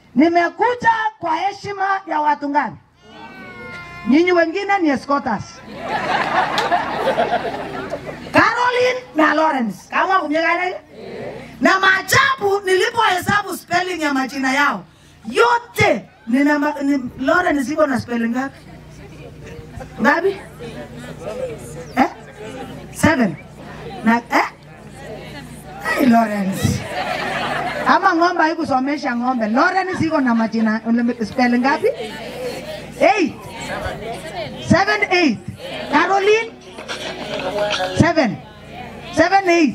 Nimekuja kwa heshima ya watu ngapi? Nyinyi wengine ni escorters. Caroline na Lawrence. Kama kumjengana na maajabu nilipohesabu spelling ya majina yao yote nina ma, ni, Lawrence iko na spelling ngapi? Ngapi? Eh? Seven. Na eh? Hey, Lawrence. Ama ng'ombe haikusomesha ng'ombe. Lawrence iko na majina spelling ngapi? Eight. Seven, eight. Caroline? Seven. Seven, eight.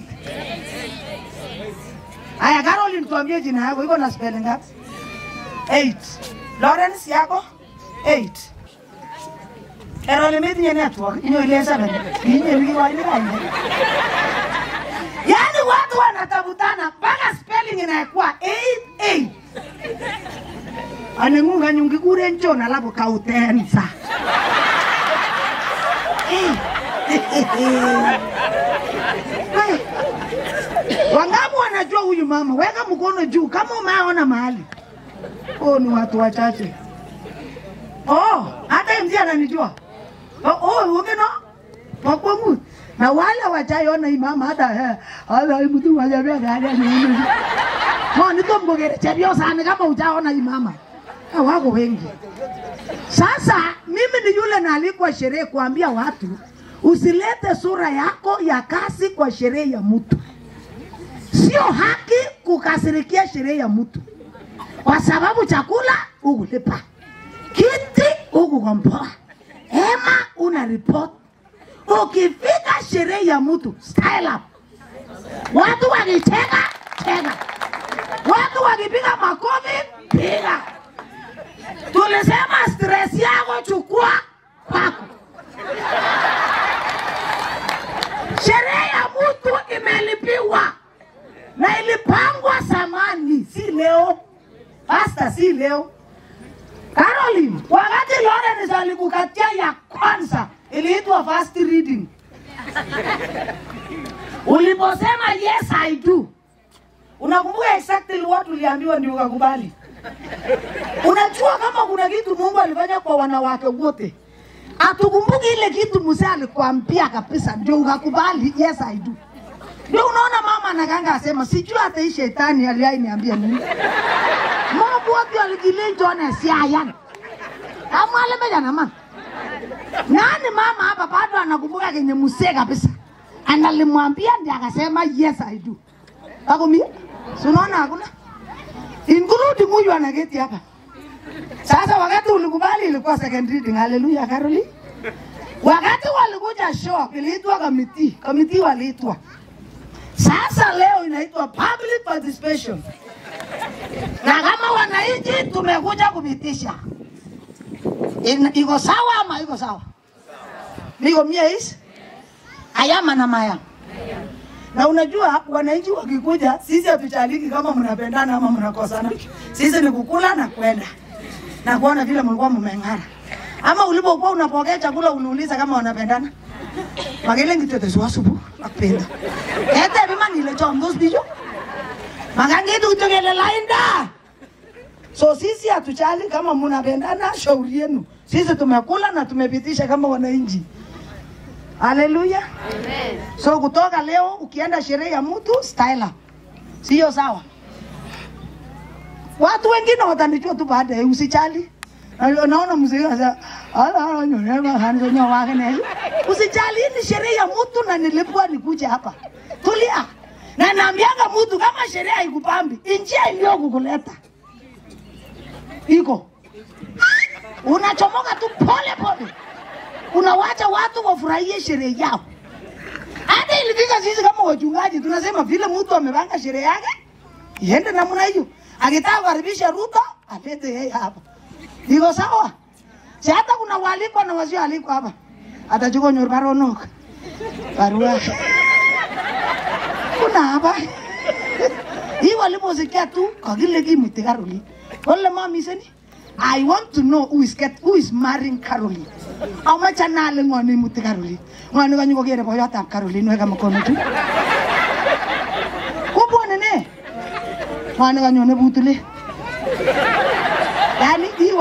Aya, Caroline tuambie jina yako iko na spelling ngapi? Eight. Lawrence yako? Eight. Caroline metinye network, inyo ile seven. Inyo wiki wa ile kanye. Yaani watu wanatabutana mpaka spelling inakuwa eight, eight. Anengunga nyungi kure njon alafu kautensa. Hai. Wangapi wanajua huyu mama? Weka mkono juu kama umeona mahali. Oh, ni watu wachache. Oh, hata mzee ananijua. Oh, oh, ukino? Wakwangu. Na wale wachaiona hii mama hata eh, hata hii mtu wajabia gari ni. Mo niko mgogere chebio sana kama hujaona hii mama. Ha, wako wengi. Sasa mimi ni yule naalikwa sherehe kuambia watu usilete sura yako ya kasi kwa sherehe ya mtu. Sio haki kukasirikia sherehe ya mtu, kwa sababu chakula ukulipa, kiti ukukomboa, hema una report. Ukifika sherehe ya mtu, style up. Watu wakicheka cheka, watu wakipiga makofi piga. Tulisema stress yako chukua kwako. Sherehe ya mtu imelipiwa na ilipangwa zamani, si leo. Pasta, si leo. Caroline, wakati Lawrence alikukatia ya kwanza iliitwa first reading. Uliposema yes I do, unakumbuka exactly what uliambiwa ndio ukakubali? Unajua kama kuna kitu Mungu alifanya kwa wanawake wote, atukumbuki ile kitu mzee alikwambia kabisa, ndio ukakubali yes I do. Ndio unaona mama anakanga asema sijui hata hii shetani aliai niambia nini. Mungu wote alijilinjo na siayan. Amwale meja na man. Nani mama hapa bado anakumbuka kenye mzee kabisa. Analimwambia ndiye akasema yes I do. Akumia? Si unaona hakuna? Including huyu anaketi hapa. Sasa wakati ulikubali ilikuwa second reading. Hallelujah, Caroline. Wakati walikuja show iliitwa committee. Committee waliitwa. Sasa leo inaitwa public participation, na kama wananchi tumekuja kupitisha. In- Iko sawa ama iko sawa? Niko mie is ayama na maya. Na unajua wananchi wakikuja, sisi hatuchaliki kama mnapendana ama mnakosana. Sisi ni kukula na kwenda na kuona vile mlikuwa mmeng'ara, ama ulipokuwa unapokea chakula unauliza kama wanapendana makele ngitote swasubu akpenda ete bima nile chomdos bicho makangitu kutokele lainda so sisi hatuchali kama mnapendana shauri yenu sisi tumekula na tumepitisha kama wananchi haleluya so kutoka leo ukienda sherehe ya mtu style up sio sawa watu wengine watanijua tu baadaye usijali Na- naona mzee sasa ala nyonema hanzo nyawake ne usijali hii ni sherehe ya mtu na nilipwa nikuja hapa tulia na naambianga mtu kama sherehe haikupambi njia iliyokukuleta iko unachomoka tu pole pole unawacha watu wafurahie sherehe yao hata ilifika sisi kama wachungaji tunasema vile mtu amepanga sherehe yake iende namna hiyo akitaka kukaribisha Ruto alete yeye hapa iko sawa si hata kuna walikwa na wasioalikwa hapa atachukua nyor baronok barua kuna hapa hii waliposikia tu kakile kimuti Caroline kole mamiseni I want to know who is get, who is marrying Caroline. Amache nale ng'oni imuti Caroline. Ng'oni kanyo kokere boyotab Caroline weka mkono tu. Kubwone ne? Ng'oni kanyone butule.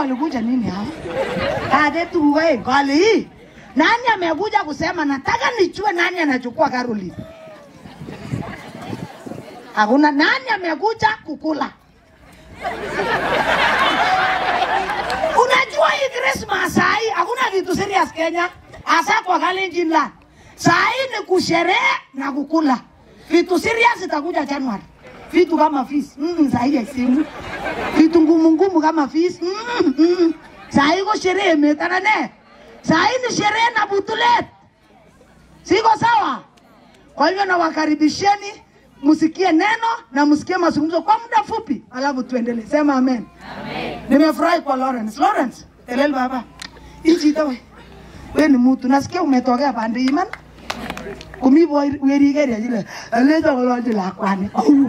walikuja nini hapa? Ade tu wewe kali hii. Nani amekuja kusema nataka nichue nani anachukua Caroline? Hakuna nani amekuja kukula. Unajua hii Christmas sahi hakuna kitu serious Kenya, hasa kwa Kalenjin land. Sahi ni kusherehe na kukula. Vitu serious itakuja January. Vitu kama fees. Mm, sahi haisimu. Vitu ngumu ngumu kama fees. Mm, mm. Sahi ko sherehe metana ne. Sahi ni sherehe na butulet. Siko sawa? Kwa hivyo nawakaribisheni msikie neno na msikie mazungumzo kwa muda fupi, alafu tuendelee. Sema amen. Nimefurahi kwa Lawrence. Lawrence, elel baba. Hii chito we. We ni mtu nasikia umetokea pande iman. Kumi boy weri gari ajile. Aleta kolonji lakwani. Au.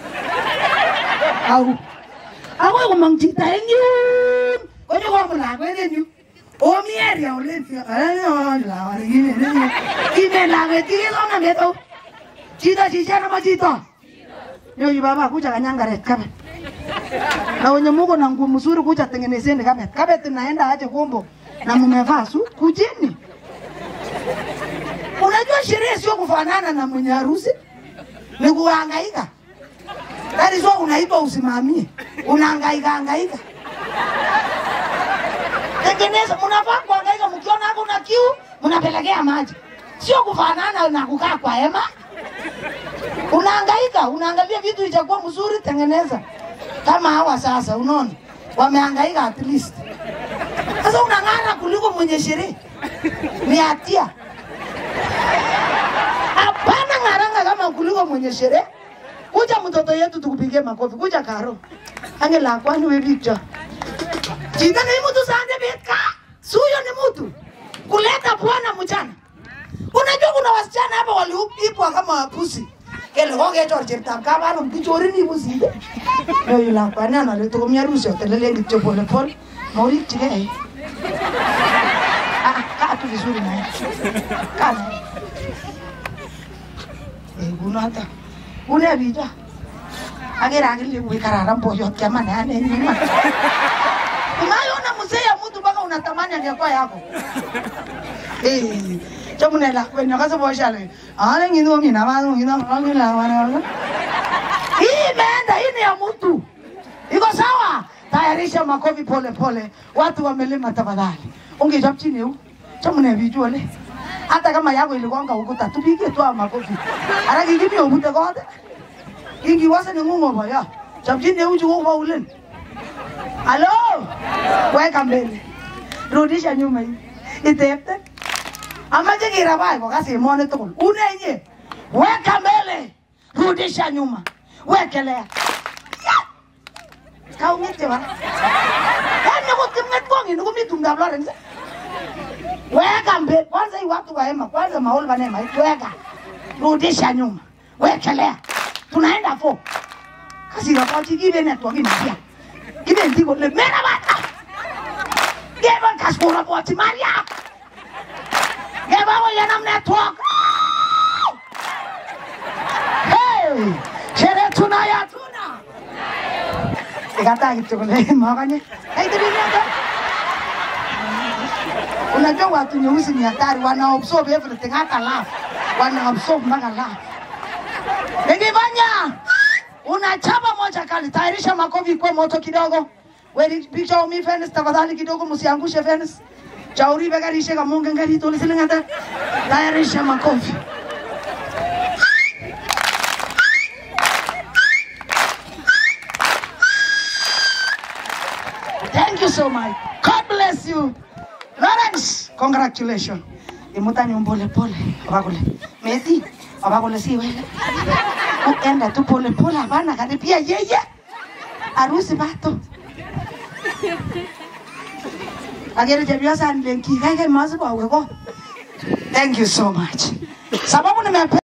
Au. Ako kumang chito en yun. Konyo kwa mulakwet en yun. Omi area ulen. Aleta kolonji lakwani. Ime lakwet kikilonga meto. Chito chichana ma chito. Yo baba kuja kanyangaret kabe na wenye muko na nguo mzuri kuja tengenezeni kabet. Kabet naenda aje kombo na mmevaa su kujini. Unajua sherehe sio kufanana na mwenye harusi, ni kuhangaika. That is why unaitwa usimamie, unahangaika hangaika. Tengeneza, mnafaa kuhangaika, mkiona hapo na kiu mnapelekea maji, sio kufanana na kukaa kwa hema. Unahangaika, unaangalia vitu itakuwa mzuri, tengeneza kama hawa sasa, unaona wamehangaika at least. Sasa unang'ara kuliko mwenye sherehe, ni hatia. Hapana ng'aranga kama kuliko mwenye sherehe. Kuja mtoto yetu tukupigie makofi, kuja Karo ange la kwani we picture chita ni mtu sande betka, suyo ni mtu kuleta bwana mchana. Unajua kuna wasichana hapa waliipwa kama wapusi kele kokechor cheptab kabarum kichorin ibusinde yoyo lakwani anale tokomi harusi otelelen kityo pole pole maurikchigei Ah, kaa tu vizuri naye kaa naye Eh, kunoto une bicho akere akili ui kararan boyot kiamane ane nyuma umayona mzee ya mtu mpaka unatamani angekuwa yako Eh, chamune lakwenyo kase boshale ale ngini omina banu ngina ngina wana hii imeenda hii ni ya mtu iko sawa tayarisha makofi pole pole watu wamelima tafadhali ungechap chini eu chamune bichuole hata kama yako iligonga ukuta tupige tu haya makofi ara kikimi obute kote ingiwase ni ng'ung'o boya chap chini eu chuko ulen halo weka mbele rudisha nyuma hii itepte amache kirabai kokas emoni tugul unenye weka mbele rudisha nyuma wekelea kaung'ete bara yani kutimng'et kong'ini komi tumdab Lawrence weka mbele kwanza hii watu wa hema kwanza mauli vanema weka rudisha nyuma wekelea tunaenda fo kasira kochi kibe network inapia kibe ndiko le mera bata geba kaskura kochi maria geba wo yanam network hey sherehe tunaya tuna ikataa kityo kole makanye kaitibiniata unajua watu nyeusi ni hatari wana absorb everything hata laugh wana absorb mpaka laugh nikifanya unachapa moja kali tayarisha makofi kwa moto kidogo weri picha umi fence tafadhali kidogo msiangushe fence chauri begarishe kama mungu ngari tole silingata tayarisha makofi Thank you so much. God bless you. Lawrence, congratulations. Imutani pole pole. Abakule. Messi, abakule si wewe. Uenda tu pole pole hapana karibia yeye. Harusi bato. Agere chepyosa nilenki kai kai masipo aweko. Thank you so much. Sababu nimepe